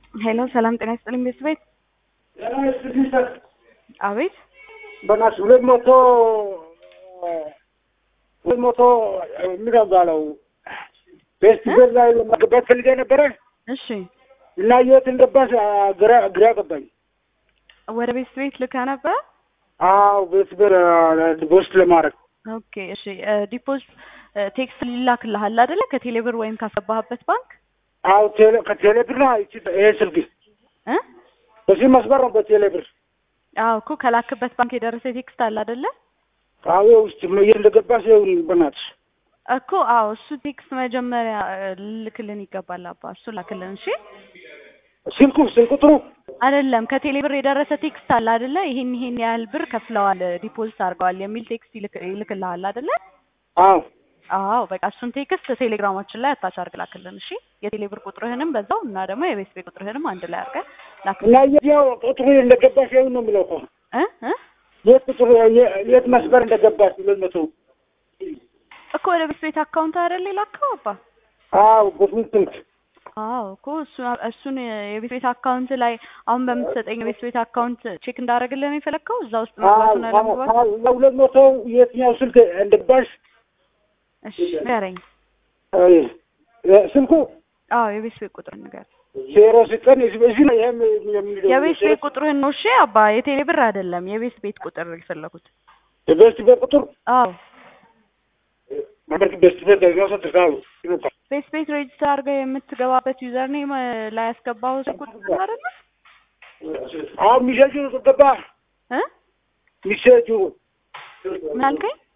ሄሎ ሰላም ጤና ይስጥልኝ ቤተሰቤት አቤት በእናትሽ ሁለት መቶ ሁለት መቶ የሚባለው ፌስቲቫል ላይ ለማገባት ፈልጌ ነበረ እሺ እና የት እንደባስ ግራ ግራ ገባኝ። ወደ ቤተሰቤት ልካ ነበር አዎ ፌስቲቫል ዲፖዚት ለማድረግ ኦኬ እሺ ዲፖዚት ቴክስት ሊላክልሃል አይደለ ከቴሌብር ወይም ካስገባህበት ባንክ አዎ ቴሌ ከቴሌ ብር ነው ይቺ ይሄ ስልክ እ በዚህ መስመር ነው በቴሌ ብር አዎ እኮ ከላክበት ባንክ የደረሰ ቴክስት አለ አይደለ አዎ ውስጥ የት እንደገባ ሲሆን በእናትሽ እኮ አዎ እሱ ቴክስት መጀመሪያ ልክልን ይገባል አባ እሱ ላክልን እሺ ስልኩ ስልክ ቁጥሩ አይደለም ከቴሌ ብር የደረሰ ቴክስት አለ አይደለ ይሄን ይሄን ያህል ብር ከፍለዋል ዲፖዚት አድርገዋል የሚል ቴክስት ይልክ- ይልክልሃል አይደለ አዎ አዎ በቃ እሱን ቴክስት ቴሌግራማችን ላይ አታች አድርግ ላክልን እሺ የቴሌ ብር ቁጥርህንም በዛው እና ደግሞ የቤት ቤት ቁጥርህንም አንድ ላይ አድርገህ ላክልን እና የትኛው ቁጥሩ እንደገባ ሲሆን ነው የሚለው እኮ እ እ የት ቁጥሩ የ- የት መስመር እንደገባ ሁለት መቶ እኮ ወደ ቤት ቤት አካውንት አይደለ የላከው አባ አዎ በስንት ስልክ አዎ እኮ እሱ እሱን የቤት ቤት አካውንት ላይ አሁን በምትሰጠኝ የቤት ቤት አካውንት ቼክ እንዳደረግልን ነው የፈለግከው እዛ ውስጥ መግባቱን አለመግባት ሁለት መቶ የትኛው ስልክ እንደገባሽ እሺ ንገረኝ ስልኩ አዎ የቤት ቤት ቁጥር ንገር ዜሮ ዘጠኝ እዚህ ነው ይሄም የሚለው የቤት ቤት ቁጥርህን ነው እሺ አባ የቴሌ ብር አይደለም የቤት ቤት ቁጥር የፈለጉት የቤስት ቤት ቁጥር አዎ ማለት ቤስት ቤት ደግሞ ሰጥታው ቤት ቤት ሬጅስተር አድርገህ የምትገባበት ዩዘር ኔም ላይ ያስገባው ቁጥር አይደለ አዎ ሚሴጁ ገባ እ ሚሴጁ ምን አልከኝ